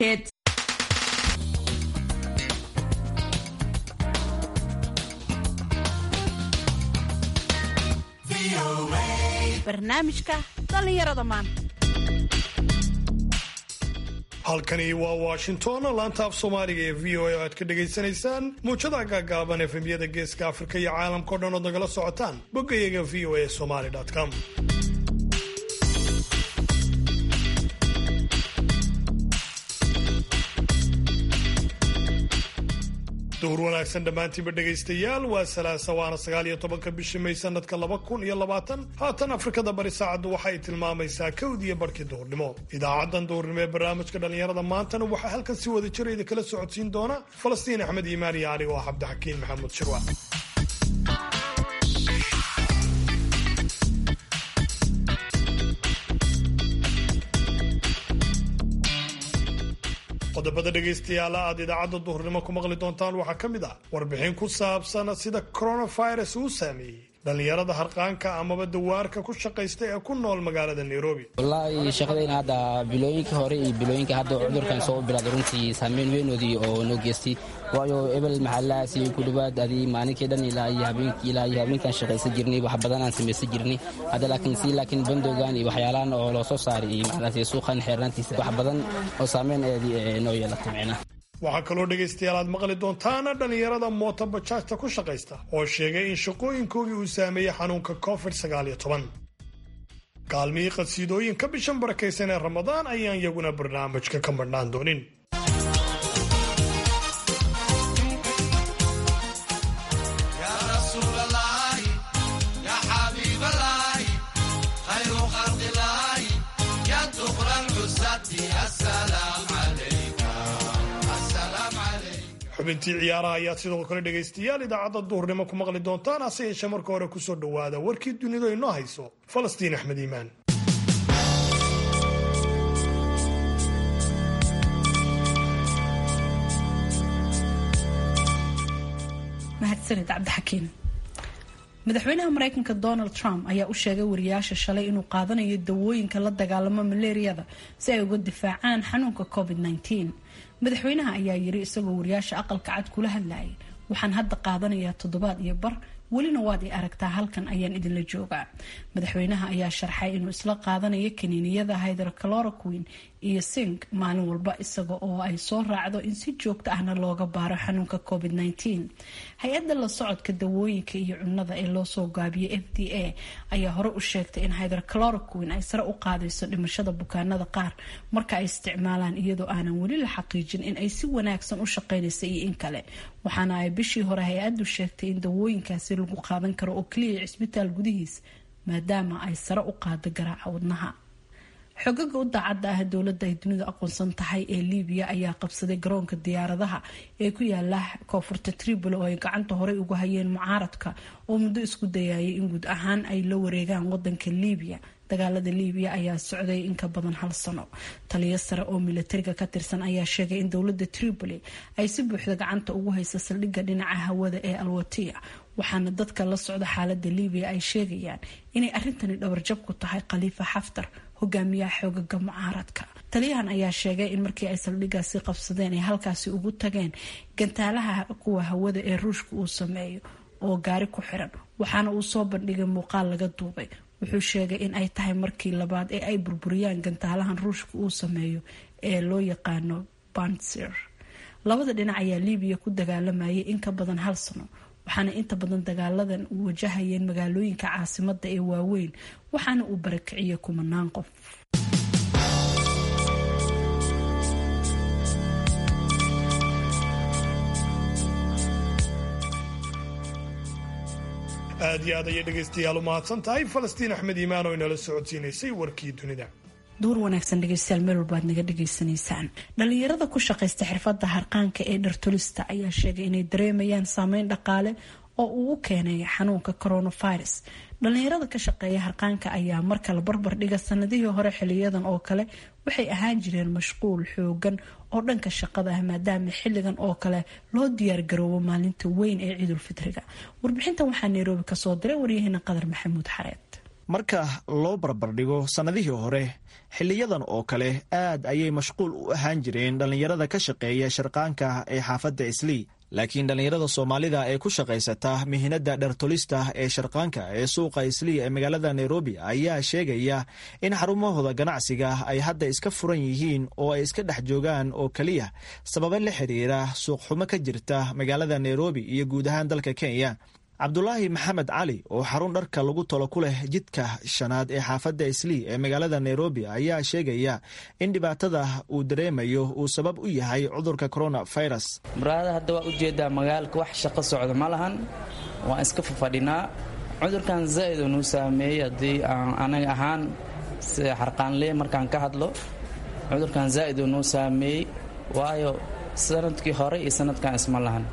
Hits. barnaamijka dhallinyarada maanta halkani waa washington laanta af soomaaliga ee v o a oo aad ka dhagaysanaysaan muujada gaagaaban efemyada geeska afrika iyo caalamkao dhan ood nagala socotaan boggayaga v o a somaly com duhur wanaagsan dhammaantiinba dhegaystayaal waa salaasa waana sagaal iyo tobanka bishii may sanadka laba kun iyo labaatan haatan afrikada bari saacaddu waxa ay tilmaamaysaa kawdiyo barhkii duhurnimo idaacaddan duhurnimo ee barnaamijka dhallinyarada maantana waxaa halkan si wada jirayda kala socodsiin doona falastiin axmed iimaan iyo anigo ah cabdixakiin maxamuud shirwa qodobada dhegaystayaala aad idaacadda duhurnimo ku maqli doontaan waxaa ka mid ah warbixin ku saabsan sida coronavirus uu saameeyey dhallinyarada harqaanka amaba dawaarka ku shaqaysta ee ku nool magaalada nairobi wallaahi shaqadayna hadda bilooyinkii hore iyo bilooyinka hadda cudurkan soo bilaaday runtii saameyn weynoodii oo noo geystay waayo ebel maxallahaasi ku dhowaad adii maalinkii dhan ilaa iyo habeenkii ilaa iyo habeenkan shaqaysan jirnay wax badan aan samaysan jirnay hadda laakiin si laakiin bandoogan iyo waxyaalahan oo loo soo saaray iyo macnaasi suuqan xeernaantiisa wax badan oo saameyn eedii noo yeelatay micnaha waxaa kaloo dhegaystayaal aad maqli doontaana dhallinyarada mooto bajaajta ku shaqaysta oo sheegay in shaqooyinkoogii uu saameeyey xanuunka covid kaalmihii qadsiidooyinka bishan barakaysan ee ramadaan ayaan iyaguna barnaamijka ka madhnaan doonin xubintii ciyaaraha ayaad sidoo kale dhegaystayaal idaacadda duhurnimo ku maqli doontaan hase yeeshee marka hore kusoo dhowaada warkii dunidu inoo hayso falastiin axmed iimaan mahadsanid cabdixakiin madaxweynaha mareykanka donald trump ayaa u sheegay wariyaasha shalay inuu qaadanayo dawooyinka la dagaalamo maleeriyada si ay uga difaacaan xanuunka covid madaxweynaha ayaa yiri isagoo wariyaasha aqalka cad kula hadlayay waxaan hadda qaadanayaa toddobaad iyo bar welina waad i aragtaa halkan ayaan idinla joogaa madaxweynaha ayaa sharxay inuu isla qaadanayo kaniiniyada hydrocloroquin iyo sink maalin walba isaga oo ay soo raacdo in si joogto ahna looga baaro xanuunka covid hay-adda la socodka dawooyinka iyo cunnada ee loosoo gaabiyay f d a ayaa hore u sheegtay in hydrocloroquin ay sare u qaadayso dhimashada bukaanada qaar marka ay isticmaalaan iyadoo aanan weli la xaqiijin in ay si wanaagsan u shaqeynaysa iyo in kale waxaana ay bishii hore hay-addu sheegtay in dawooyinkaasi lagu qaadan karo oo keliya cisbitaal gudihiis maadaama ay sare u qaado garaaca wadnaha xogaga u daacadda ah dowladda ay dunidu aqoonsan tahay ee libiya ayaa qabsaday garoonka diyaaradaha ee ku yaala koonfurta tripoli oo ay gacanta horey ugu hayeen mucaaradka oo muddo isku dayayay in guud ahaan ay la wareegaan wadanka libiya dagaalada libiya ayaa socday in ka badan hal sano taliyo sare oo milatariga ka tirsan ayaa sheegay in dowladda tripoli ay si buuxda gacanta ugu haysa saldhigga dhinaca hawada ee alwatiya waxaana dadka la socda xaalada libiya ay sheegayaan inay arrintani dhabarjab ku tahay khaliifa xaftar hogaamiyaha xoogaga mucaaradka taliyahan ayaa sheegay in markii ay saldhiggaasi qabsadeen ay halkaasi ugu tageen gantaalaha kuwa hawada ee ruushka uu sameeyo oo gaari ku xiran waxaana uu soo bandhigay muuqaal laga duubay wuxuu sheegay in ay tahay markii labaad ee ay burburiyaan gantaalahan ruushka uu sameeyo ee loo yaqaano bansir labada dhinac ayaa libiya ku dagaalamayay in ka badan hal sano waxaana inta badan dagaaladan u wajahayeen magaalooyinka caasimada ee waaweyn waxaana uu barakiciyay kumanaan qof aad iyo aad ayay dhegaystayaal u mahadsan tahay falastiin axmed iimaan oo inala socodsiinaysay warkii dunida duur wanaagsan dhegeystayaal meel walbaad naga dhegaysanaysaan dhalinyarada ku shaqaysta xirfadda harqaanka ee dhartolista ayaa sheegay inay dareemayaan saameyn dhaqaale oo uu u keenay xanuunka coronavirus dhalinyarada ka shaqeeya harqaanka ayaa markala barbar dhiga sanadihii hore xiliyadan oo kale waxay ahaan jireen mashquul xoogan oo dhanka shaqada ah maadaama xiligan oo kale loo diyaargaroobo maalinta weyn ee ciidulfitriga warbixintan waxaa nairobi kasoo diray waryaheena qadar maxamuud xareed marka loo barbardhigo sannadihii hore xiliyadan oo kale aad ayay mashquul u ahaan jireen dhallinyarada ka shaqeeya sharqaanka ee xaafadda islii laakiin dhallinyarada soomaalida ee ku shaqaysata mihinada dhartolista ee sharqaanka ee suuqa islii ee magaalada nairobi ayaa sheegaya in xarumahooda ganacsiga ay hadda iska furan yihiin oo ay iska dhex joogaan oo keliya sababa la xiriira suuqxumo ka jirta magaalada nairobi iyo guud ahaan dalka kenya cabdulaahi maxamed cali oo xarun dharka lagu tolo ku leh jidka shanaad ee xaafadda islii ee magaalada nairobi ayaa sheegaya in dhibaatada uu dareemayo uu sabab u yahay cudurka coronavirus muraada hadda waa ujeedaa magaalka wax shaqo socda ma lahan waan iska fafadhinaa cudurkan zaa'id oo nuu saameeyey haddii aan anaga ahaan sida xarqaanlee markaan ka hadlo cudurkan zaa'id oo nuu saameeyey waayo sanadkii hore iyo sanadkan isma lahan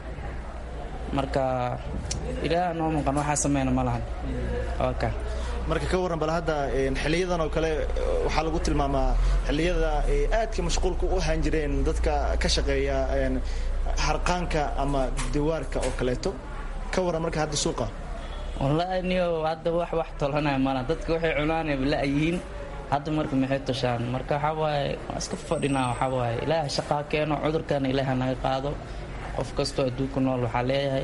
marka ilaah noo muuqan waxaa sameyna ma lahan ka marka ka warran bal hadda xiliyadan oo kale waxaa lagu tilmaamaa xiliyada aadka mashquulka u ahaan jireen dadka ka shaqeeya harqaanka ama diwaarka oo kaleeto ka warran marka hadda suuqa wallaahi niyo hadda wax wax tolanaya malaha dadka waxay cunaanay la-yihiin hadda marka maxay toshaan marka waxaa waaye waa iska fadhinaa waxaa waaye ilaah shaqaa keeno cudurkana ilaaha naga qaado qof kastoo adduunka nool waxaa leeyahay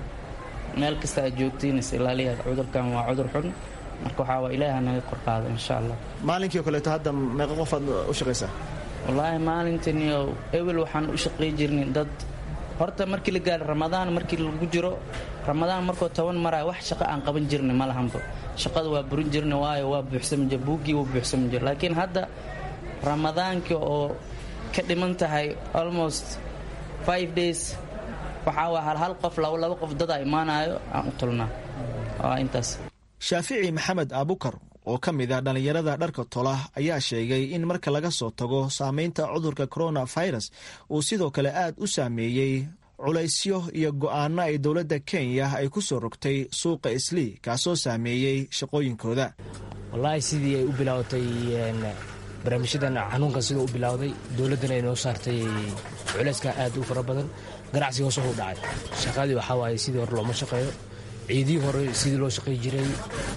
meel kasta aad joogtiin is ilaaliya cudurkan waa cudur xun marka waxaa waa ilaaha naga korqaado insha allah maalinkii oo kaleeto hadda meeqa qof aad u shaqaysaa wallaahi maalintaniyo ewel waxaan u shaqay jirnay dad horta markii la gaaro ramadaan markii lagu jiro ramadaan markoo toban maraya wax shaqo aan qaban jirnay ma lahanba shaqada waa burin jirnay waayo waa buuxsami jir buuggii wuu buuxsami jir laakiin hadda ramadaankii oo ka dhiman tahay almost five days waxaa waa hal hal qof laba laba qof dadaa imaanayo aan u tulnaa waa intaas shaafici maxamed aabukar oo ka mid a dhallinyarada dharka tola ayaa sheegay in marka laga soo tago saameynta cudurka coronavirus uu sidoo kale aad u saameeyey culaysyo iyo go'aano ay dowladda kenya ay ku soo rogtay suuqa islii kaasoo saameeyey shaqooyinkooda wallaahi sidii ay u bilaabatay barnaamijyadan xanuunkan siduu u bilowday dowladdana ay noo saartay culayska aad u fara badan ganacsiga hoos u dhacay shaqadii waxaa waaye sidii hore looma shaqeeyo ciidii hore sidii loo shaqey jiray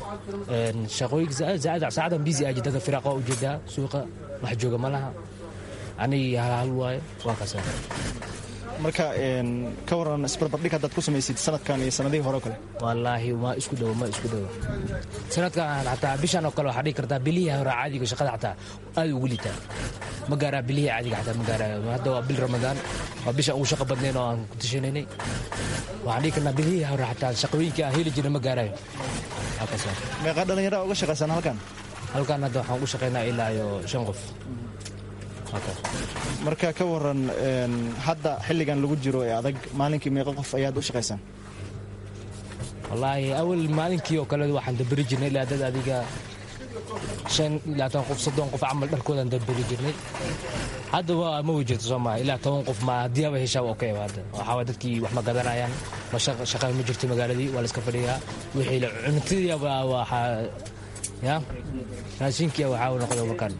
shaqooyinka saacadan biisi aa jirta firaaqa waa ujeedaa suuqa wax jooga ma laha anigii halhal waaye waa kaasa marka ka waran isbarbardhig haddaad ku samaysid sanadkan iyo sanadihii hore o kale wallaahi ma isku dhowo ma isku dhowo sanadkan xataa bishan oo kale waxaa dhigi kartaa bilihii hore caadiga shaqada xataa aad ugu litaa ma gaaraa bilihii caadiga xataa ma gaaraayo hadda waa bil ramadaan waa bishan ugu shaqa badnayn oo aan ku tashanaynay waxaan dhigi karnaa bilihii hore xataa shaqooyinkii aan heli jirna ma gaarayo meeqa dhallinyara uga shaqaysaan halkan halkan hadda waxaan ugu shaqaynaa ilaa iyo shan qof marka ka waran hadda xilligan lagu jiro ee adag maalinkii meeqa qof ayaad u shaqaysaan wallaahi awal maalinkii oo kale waxaan daberi jirnay ilaa dad adiga shan ilaa toban qof soddon qof camal dharkoodaan daberi jirnay hadda waa ma wejirto soo maha ilaa toban qof ma haddii aba heshaa waa okay hadda waxaa waa dadkii wax ma gadanayaan ma shaqa ma jirto magaaladii waa la iska fadhiyaa wixii la cuntadii aba waxaa ya raashinkii waxaa noqda markaan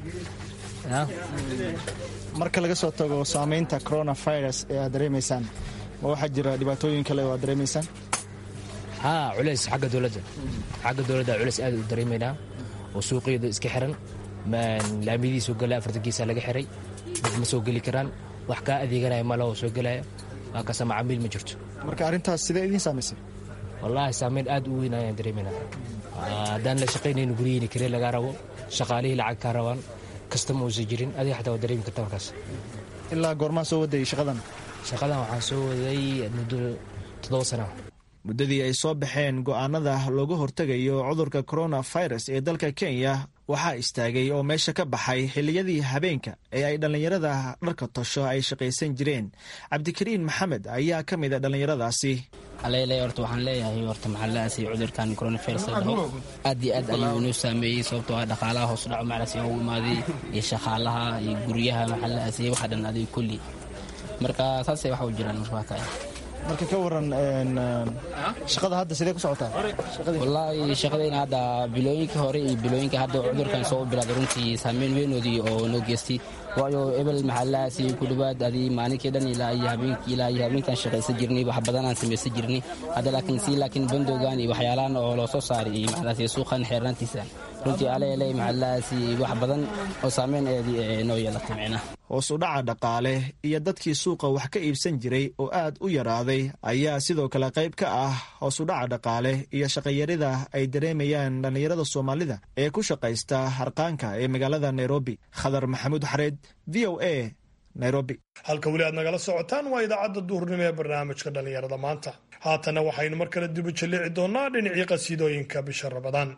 marka laga soo tago saamaynta coronavirus ee aad dareemaysaan ma waxaa jira dhibaatooyin kale oo aad dareemaysaan haa culays xagga dowladda xagga dowladda culays aad u dareemaynaa oo suuqyada iska xiran laamidii soo gala afartan geesaa laga xiray dad ma soo geli karaan wax kaa adeeganaya maloo soo gelaya waa kasa macaamiil ma jirto marka arrintaas sidee idiin saamaysay wallaahi saamayn aad u weyn ayaan dareemaynaa haddaan la shaqaynayno guryihiina karee lagaa rabo shaqaalihii lacag kaa rabaan kastama uusan jirin adiga xataa waa dareemi karta markaas ilaa goormaa soo wadayay shaqadan shaqadan waxaan soo waday muddo toddoba sana muddadii ay soo baxeen go'aanada looga hortegayo cudurka coronavirus ee dalka kenya waxaa istaagay oo meesha ka baxay xilliyadii habeenka ee ay dhallinyarada dharka tosho ay shaqaysan jireen cabdikariin maxamed ayaa ka mid a dhallinyaradaasi alele horta waxaan leeyahay horta maxallahaasi cudurkan coronavirus dhaho aad iyo aad ayuu inoo saameeyey sababtoo ah dhaqaalaha hoos dhaco maclaasi ugu imaaday iyo shaqaalaha iyo guryaha maxallahaasi waxa dhan adiga kulli marka saasay waxa u jiraan markaa marka ka waran shaqada hadda sidee ku socotaa wallaahi shaqadayna hadda bilooyinkii hore iyo bilooyinka hadda cudurkan soo bilaaday runtii saameyn weynoodii oo noo geystay waayo ebel maxallahaasi ku dhowaad adii maalinkii dhan ilaa iyo habeenkii ilaa iyo habeenkan shaqaysan jirnay wax badan aan samaysan jirnay hadda laakiin si laakiin bandowgan iyo waxyaalahan oo loo soo saaray iyo maxallahaasi suuqan xeernaantiisa runtii alele maxaalahaasi wax badan oo saameyn eedii noo yeelatay micnaha hoos u dhaca dhaqaale iyo dadkii suuqa wax ka iibsan jiray oo aad u yaraaday ayaa sidoo kale qayb ka ah hoos u dhaca dhaqaale iyo shaqayarida ay dareemayaan dhallinyarada soomaalida ee ku shaqaysta harqaanka ee magaalada nairobi khadar maxamuud xareed v o a nairobi halka weli aad nagala socotaan waa idaacadda duhurnimo ee barnaamijka dhallinyarada maanta haatana waxaynu mar kale dibu jallici doonnaa dhinacii qasiidooyinka bisha rabadaan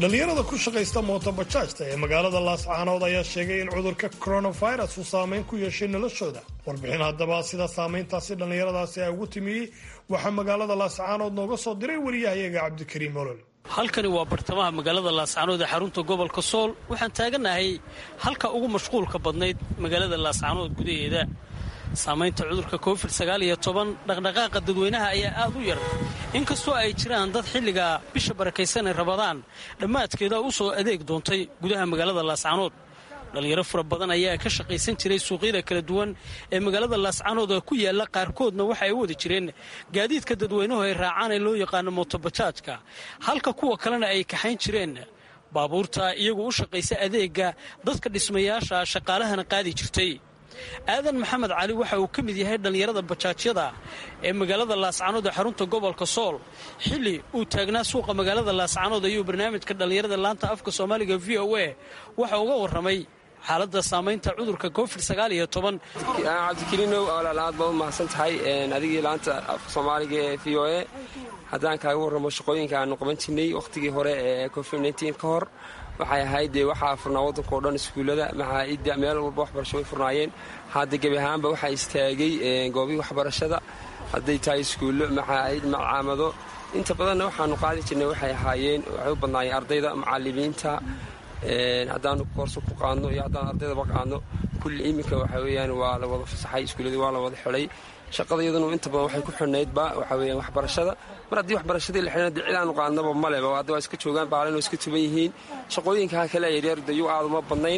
dhallinyarada ku shaqaysta mootobajaajta ee magaalada laascaanood ayaa sheegay in cudurka coronavirus uu saameyn ku yeeshay noloshooda warbixin haddaba sida saameyntaasi dhallinyaradaasi ay ugu timiyey waxaa magaalada laascaanood nooga soo diray wariyahayaga cabdikariim olol halkani waa bartamaha magaalada laascaanood ee xarunta gobolka sool waxaan taaganahay halka ugu mashquulka badnayd magaalada laascaanood gudaheeda saamaynta cudurka covid sagaaliyo toban dhaqdhaqaaqa dadweynaha ayaa aad u yar inkastoo ay jiraan dad xilliga bisha barakaysan ee rabadaan dhammaadkeeda u soo adeeg doontay gudaha magaalada laascaanood dhallinyaro fara badan ayaa ka shaqaysan jiray suuqyada kala duwan ee magaalada laascaanood oo ku yaalla qaarkoodna waxa ay u wada jireen gaadiidka dadweynuhu ay raacaan ee loo yaqaano mootobajaajka halka kuwa kalena ay kaxayn jireen baabuurta iyagu u shaqaysa adeegga dadka dhismayaasha shaqaalahana qaadi jirtay aadan maxamed cali waxa uu ka mid yahay dhallinyarada bajaajyada ee magaalada laascaanood ee xarunta gobolka sool xilli uu taagnaa suuqa magaalada laascaanood ayuu barnaamijka dhallinyarada laanta afka soomaaliga v o a waxa uga warramay xaaladda saamaynta cudurka covid sagaaliyo toban cabdikariinow alaal aad baad u mahadsan tahay adigii laanta afka soomaaliga ee v o a haddaan kaaga warramo shaqooyinka aanu qaban jirnay wakhtigii hore ee covid nteen ka hor waxay ahayd dee waxaa furnaa waddanka o dhan iskuullada maxaaidda meel walba waxbarasho way furnaayeen hadda gebi ahaanba waxaa istaagay goobihii waxbarashada hadday tahay iskuullo maxaaid macaamado inta badanna waxaanu qaadi jirnay waxay ahaayeen waxay u badnaayeen ardayda macallimiinta haddaanu koorso ku qaadno iyo haddaan ardaydaba qaadno kulli iminka waxa weeyaan waa la wada fasaxay iskuulladii waa la wada xidhay shaqada iyaduna inta badan waxay ku xidhnaydba waxa weeyaan waxbarashada mar haddii waxbarashadii la xidhna dee cidaanu qaadnaba maleba hadda waa iska joogaan baalin oo iska tuban yihiin shaqooyinkaa kale yaryar dayuu aad uma badnayn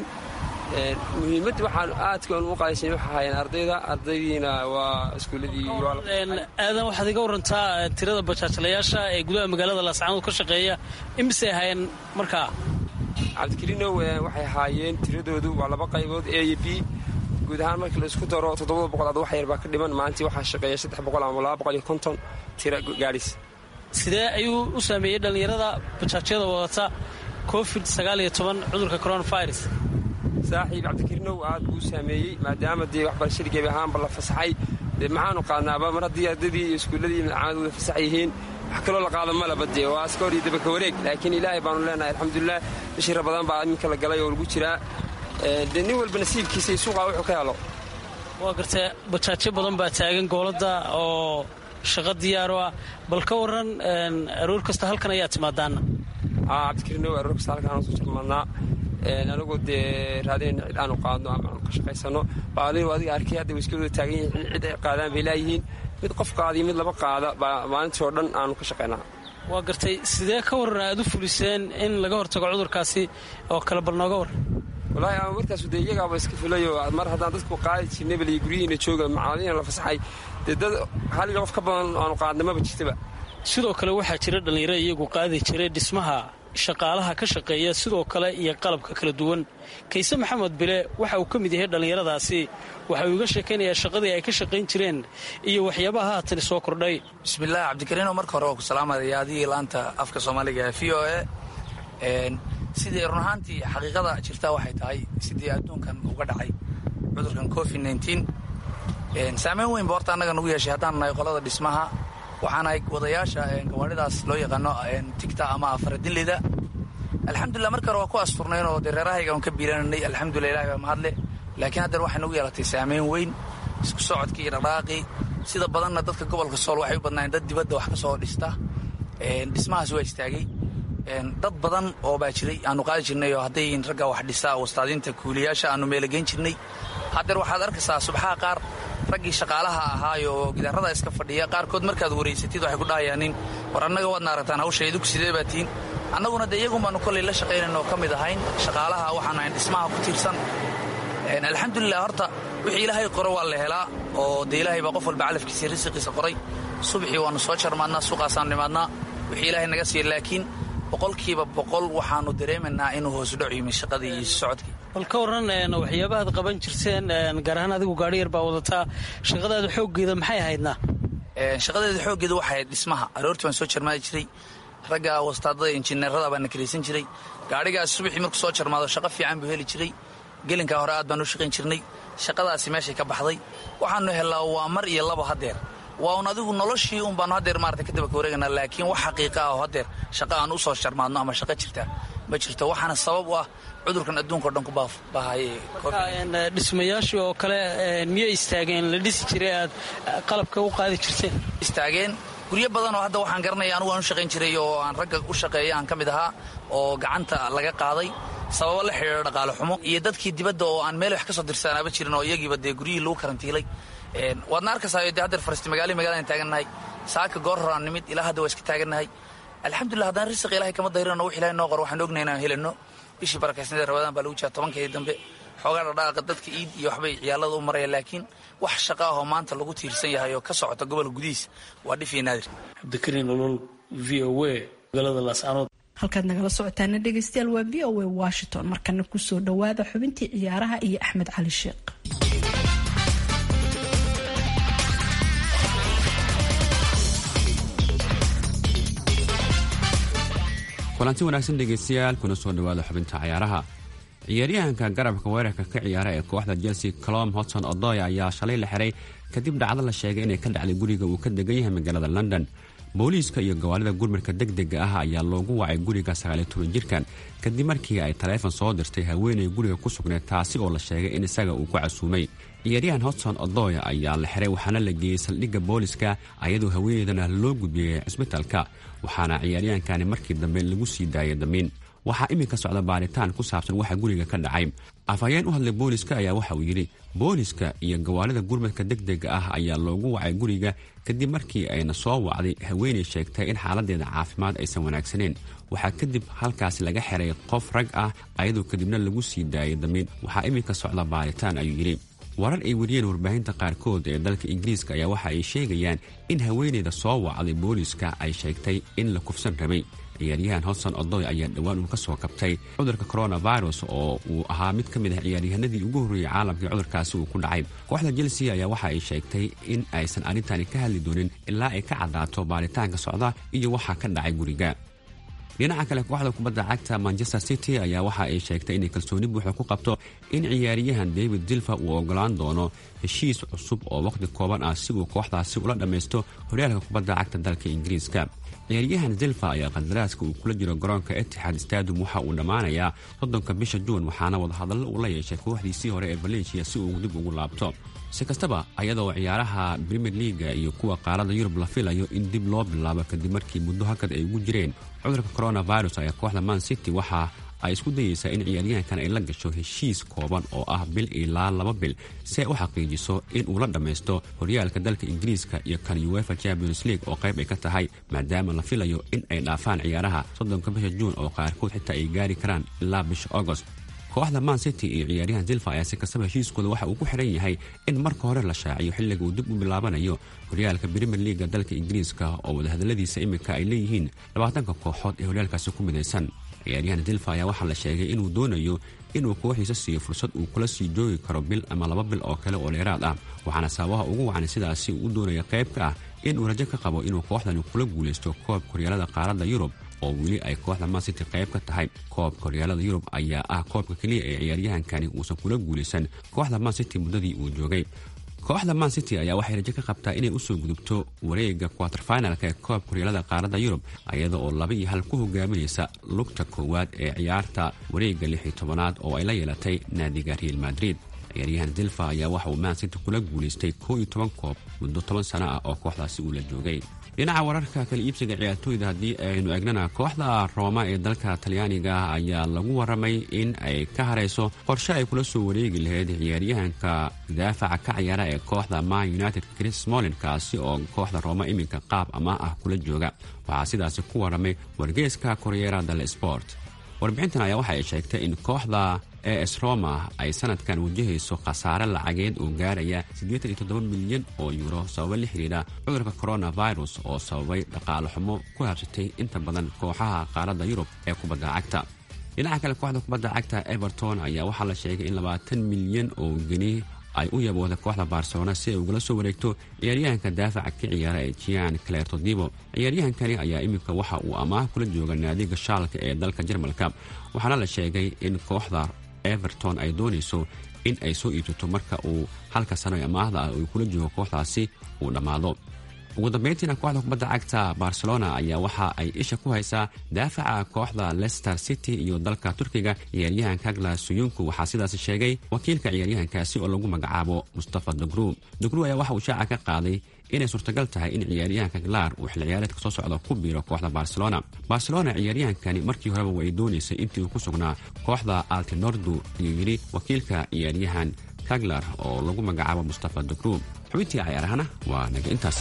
muhiimadda waxaan aadka u qaadaysan waxa ahaayeen ardayda ardaydiina waa iskuulladii aadan waxaad iga warantaa tirada bajaajlayaasha ee gudaha magaalada laascaanood ka shaqeeya imisay ahaayeen markaa cabdikariinow waxay ahaayeen tiradoodu waa laba qaybood a iyo b guud ahaan markii la isku daro toddobada boqol ad wax yar baa ka dhiman maalintii waxaa shaqeeya saddex boqol ama laba boqol iyo konton tira gaadhis sidee ayuu u saameeyey dhallinyarada bajaajyada wadata covid sagaaliyo toban cudurka coronavirus saaxiib cabdikariinow aad buu u saameeyey maadaama dee waxbarashadii gebi ahaanba la fasaxay dee maxaanu qaadnaaba mar haddii ardadii iyo iskuulladii madcaamad wada fasax yihiin wax kaloo la qaado malaba dee waa aska hor iyo dabaka wareeg laakiin ilaahay baanu leenahay alxamdulilah bishii rabadaan baa iminka la galay oo lagu jiraa dee nin walba nasiibkiisa iyo suuqaa wuxuu ka helo waa gartee bajaajyo badan baa taagan goolada oo shaqo diyaaro ah bal ka waran aroor kasta halkan ayaa timaadaana cabdikariinow aroor kasta halkaan soo jarmaadnaa anagoo dee raadinayna cid aanu qaadno ama aanu ka shaqaysano baalinu adiga arkay hadda way iska wada taagan yihiin cid ay qaadaan bay laayihiin mid qof qaadiyo mid laba qaada baa maalintii oo dhan aanu ka shaqaynaa waa gartay sidee ka waran aad u fuliseen in laga hortago cudurkaasi oo kale bal nooga waran wallaahi ama markaasu dee iyagaaba iska filayo mar haddaan dadku qaadi jirnay bal iyo guryihiina jooga macaamadiina la fasaxay dee dad haliga qof ka badan aanu qaadnamaba jirtaba sidoo kale waxaa jira dhallinyaro iyagu qaadi jiray dhismaha shaqaalaha ka shaqeeya sidoo kale iyo qalabka kala duwan kayse maxamed bile waxa uu ka mid yahay dhallinyaradaasi waxa uu iga sheekaynayaa shaqadii ay ka shaqayn jireen iyo waxyaabaha haatan soo kordhay bismillaah cabdikariino marka hore waa ku salaamaya adigii laanta afka soomaaliga v o a sidii run ahaantii xaqiiqada jirtaa waxay tahay sidii adduunkan uga dhacay cudurkan covid saameyn weyn ba horta annaga nagu yeeshay haddaan nahay qolada dhismaha waxaanahay wadayaasha gawaadhidaas loo yaqaano tigta ama afaradinleyda alxamdulilah marka hore waa ku asturnayn oo dee reerahayga on ka biirananay alxamdulilah ilahi baa mahadle laakiin haddana waxay nagu yeelatay saameyn weyn isku socodkii iyo dhaqdhaaqii sida badanna dadka gobolka sool waxay u badnaayeen dad dibadda wax ka soo dhista dhismahaas waa istaagay dad badan oo baa jiray aanu qaadi jirnay oo hadday ragga wax dhisa wastaadiinta kuuliyaasha aanu meelageyn jirnay haddeer waxaad arkaysaa subxaha qaar raggii shaqaalaha ahaayo gidaarada iska fadhiya qaarkood markaad waraysatid waxay ku dhahayaanin war annaga waadna aragtaan hawsha idinku sidee baa tihiin annaguna dee iyagun baanu kollay la shaqaynayn oo ka mid ahayn shaqaalaha waxaan ahayn dhismaha ku tiirsan alxamdulilah horta wixii ilaahay qoro waa la helaa oo dee ilaahay baa qof walba calafkiisa risiqiisa qoray subaxii waannu soo jarmaadnaa suuqaasaannu nimaadnaa wixii ilaahay naga siiya laakiin boqolkiiba boqol waxaannu dareemaynaa inuu hoosudhac yimi shaqadii iyo socodkii bal ka waran waxyaabahaad qaban jirteen gaar ahaan adigu gaari yar baa wadataa shaqadaada xooggeeda maxay ahaydna shaqadeeda xooggeeda waxay ahayd dhismaha aroortii baan soo jarmaadi jiray ragga wastaadada injineerada baan na karaysan jiray gaadhigaas subaxii markuu soo jarmaado shaqo fiican buu heli jiray gelinkaa hore aad baan u shaqayn jirnay shaqadaasi meeshay ka baxday waxaannu hellaa waa mar iyo labo haddeer waa un adigu noloshii un baanu haddeer maarata ka daba ka wareeganaa laakiin wax xaqiiqa ah oo haddeer shaqa aan u soo jarmaadno ama shaqo jirta ma jirto waxaana sabab u ah cudurkan adduunka o dhan ku baahayay dhismayaashii oo kale miyay istaageen la dhisi jiray aad qalabka u qaadi jirteen istaageen guryo badan oo hadda waxaan garanaya anugu aan u shaqayn jiray oo aan ragga u shaqeeya aan ka mid ahaa oo gacanta laga qaaday sababo la xidhiira dhaqaale xumo iyo dadkii dibadda oo aan meel wax ka soo dirsanaaba jirin oo iyagiiba dee guryihii lagu karantiilay waadna arkaysayo dee haddeer faristi magaali magaladaan taagannahay saaka goor horaan nimid ilaa hadda waa iska taagannahay alxamdulillah haddaan risiq ilahay kama dayrino wix ilahay noo qor waxaan ognahay inaan helino bishii barakaysnadee rabadaan baa lagu jiraa tobankeedii dambe xoogaa dhadhaaqa dadka iid iyo waxbay ciyaalada u maraya laakiin wax shaqa ahoo maanta lagu tiirsan yahay oo ka socota gobolka gudihiis waa dhif iyo naadir cabdikariin olol v o a magaalada laascaanood halkaad nagala socotaana dhegeystayaal waa v o a washington markana kusoo dhowaada xubintii ciyaaraha iyo axmed cali sheekh kulanti wanaagsan dhegeystayaal kuna soo dhowaada xubinta cayaaraha ciyaaryahanka garabka weerarka ka ciyaara ee kooxda chelsea colom hodson odoy ayaa shalay la xiray kadib dhacdo la sheegay inay ka dhacday guriga uu ka degan yahay magaalada london booliiska iyo gawaalida gurmadka degdega ah ayaa loogu wacay guriga sagaaliyo toban jirkan kadib markii ay taleefon soo dirtay haweenay guriga ku sugneed taasi oo la sheegay in isaga uu ku casuumay ciyaaryahan hodson odoy ayaa la xiray waxaana la geeyey saldhigga booliska ayadoo haweeneydana loo gudbiyey cisbitaalka waxaana ciyaaryahankani markii dambe lagu sii daayay damiin waxaa iminka socda baaritaan ku saabsan waxa guriga ka dhacay afhayeen u hadlay booliska ayaa waxa uu yidhi booliska iyo gawaalida gurmadka degdega ah ayaa loogu wacay guriga kadib markii ayna soo wacday haweenay sheegtay in xaaladeeda caafimaad aysan wanaagsaneen waxaa kadib halkaasi laga xiray qof rag ah ayadoo kadibna lagu sii daayay damiin waxaa iminka socda baaritaan ayuu yidhi warar ay wariyeen warbaahinta qaarkood ee dalka ingiriiska ayaa waxa ay sheegayaan in haweeneyda soo wacday booliiska ay sheegtay in la kufsan rabay ciyaaryahan hodson odoy ayaa dhowaan uu ka soo kabtay cudurka coronavirus oo uu ahaa mid ka mid ah ciyaaryahanadii ugu horreeyey caalamkai cudurkaasi uu ku dhacay kooxda chelsea ayaa waxa ay sheegtay in aysan arrintani ka hadli doonin ilaa ay ka caddaato baaritaanka socda iyo waxaa ka dhacay guriga dhinaca kale kooxda kubadda cagta manchester city ayaa waxa ay sheegtay inay kalsooni buuxa ku qabto in ciyaaryahan david dilfa uu ogolaan doono heshiis cusub oo wakhti kooban ah si uu kooxdaasi ula dhammaysto horyaalka kubadda cagta dalka ingiriiska ciyaaryahan zilfa ayaa qandaraaska uu kula jiro garoonka etixaad stadium waxa uu dhammaanayaa soddonka bisha juun waxaana wadahadallo uu la yeeshay kooxdiisii hore ee valencia si uu dib ugu laabto si kastaba ayadoo ciyaaraha premier leaga iyo kuwa qaarada yurub la filayo in dib loo bilaabo kadib markii muddo hakad ay ugu jireen cudurka coronavirus ayaa kooxda man city waxa ay isku dayeysaa in ciyaaryahankan ay la gasho heshiis kooban oo ah bil ilaa laba bil si ay u xaqiijiso in uu la dhammaysto horyaalka dalka ingiriiska iyo kan uefa champions league oo qayb ay ka tahay maadaama la filayo in ay dhaafaan ciyaaraha soddonka bisha juun oo qaarkood xitaa ay gaari karaan ilaa bisha agost kooxda man city iyo ciyaaryahan zilfa ayaa si kastaba heshiiskooda waxa uu ku xiran yahay in marka hore la shaaciyo xilliga uu dib u bilaabanayo horyaalka premier leaga dalka ingiriiska oo wadahadaladiisa iminka ay leeyihiin labaatanka kooxood ee horyaalkaasi ku midaysan ciyaaryahan zilfa ayaa waxaa la sheegay inuu doonayo inuu kooxiisa siiyo fursad uu kula sii joogi karo bil ama laba bil oo kale oo dheeraad ah waxaana sababaha ugu wacan sidaasi uu u doonaya qayb ka ah inuu rajo ka qabo inuu kooxdani kula guulaysto koobka horyaalada qaaradda yurub oo weli ay kooxda man city qayb ka tahay koobka horyaalada yurub ayaa ah koobka keliya ee ciyaaryahankani uusan kula guulaysan kooxda man city muddadii uu joogay kooxda man city ayaa waxay rajo ka qabtaa inay usoo gudubto wareega quaterfinalka ee koobka horyaalada qaaradda yurub iyada oo laba iyo hal ku hogaaminaysa lugta koowaad ee ciyaarta wareega lix iyo tobanaad oo ay la yeelatay naadiga real madrid ciyaaryahan zilfa ayaa waxa uu man city kula guulaystay koo iyo toban koob muddo toban sano ah oo kooxdaasi uu la joogay dhinaca wararka kala iibsiga ciyaartooyda haddii aynu eegnana kooxda rooma ee dalka talyaaniga ayaa lagu waramay in ay ka harayso qorshe ay kula soo wareegi lahayd ciyaaryahanka daafaca ka ciyaara ee kooxda man united chris smolin kaasi oo kooxda rooma iminka qaab amaah ah kula jooga waxaa sidaasi ku waramay wargeeska koryera del sport warbixintan ayaa waxa ay sheegtay in kooxda es roma ay sanadkan wajahayso khasaare lacageed oo gaaraya milyan oo yuuro sababa la xidhiidha cudurka coronavirus oo sababay dhaqaale xumo ku habsatay inta badan kooxaha qaaradda yurub ee kubadda cagta dhinaca kale kooxda kubadda cagta everton ayaa waxaa la sheegay in labaatan milyan oo geni ay u yabooda kooxda barcelona si ay ugala soo wareegto ciyaaryahanka daafaca ka ciyaara ee jian clertodibo ciyaaryahankani ayaa iminka waxa uu amaah kula jooga naadiga shaalka ee dalka jarmalka waxaana la sheegay in kooxda everton ay doonayso in ay soo iibsato marka uu halka sano ee amaahda ah uu kula joogo kooxdaasi uu dhammaado ugu dambeyntiina kooxda kubadda cagta barcelona ayaa waxa ay isha ku haysaa daafaca kooxda leicester city iyo dalka turkiga ciyaaryahan kagla suyunku waxaa sidaas sheegay wakiilka ciyaaryahankaasi oo lagu magacaabo mustafa dogru dogru ayaa waxa uu shaaca ka qaaday inay suurtagal tahay in ciyaaryahanka glar uu xil ciyaareedka soo socda ku biiro kooxda barcelona barcelona ciyaaryahankani markii horeba way doonaysay intii uu ku sugnaa kooxda altinordu ayuu yidhi wakiilka ciyaaryahan kaglar oo lagu magacaabo mustafa dogru xubintii cayaarahana waa naga intaas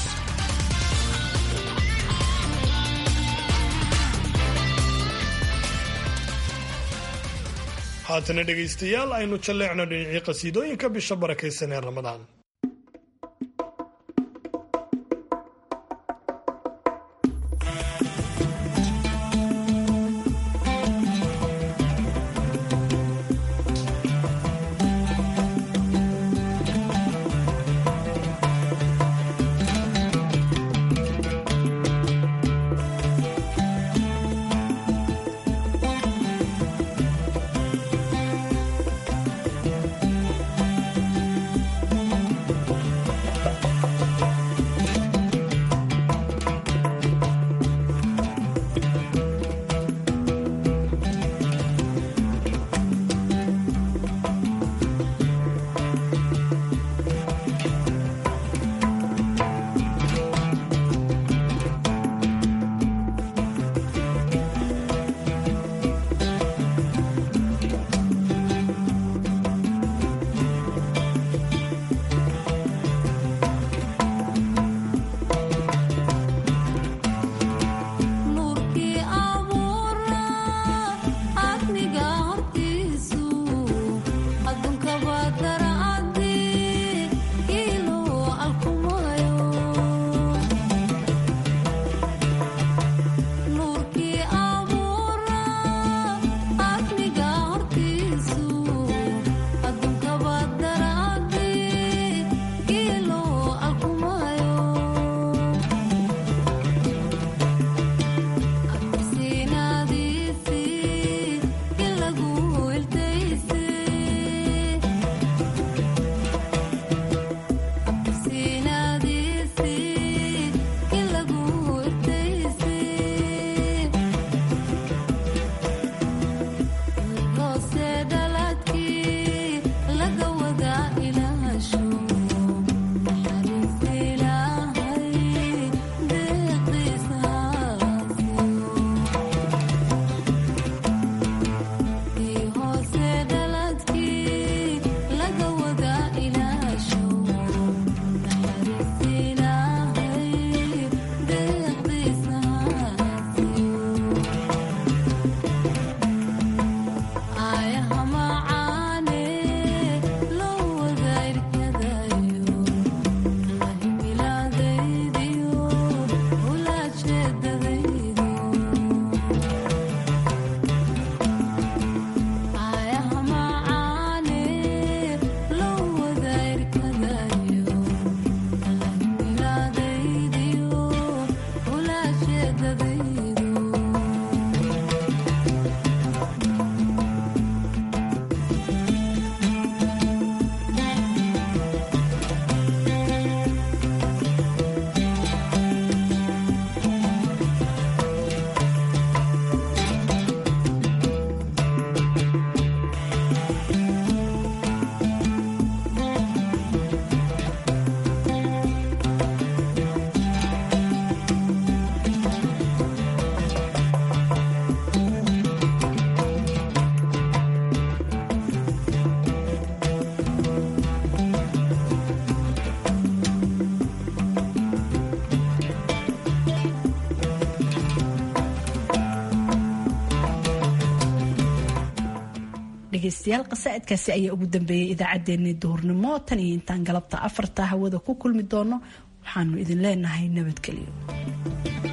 haatana dhegaystayaal aynu jalleecno dhinacii qasiidooyinka bisha barakaysan ee ramadaan dhegeystayaal qasaa'idkaasi ayaa ugu dambeeyay idaacaddeenii duhurnimo tan iyo intaan galabta afarta hawada ku kulmi doono waxaanu idin leenahay nabadgelyo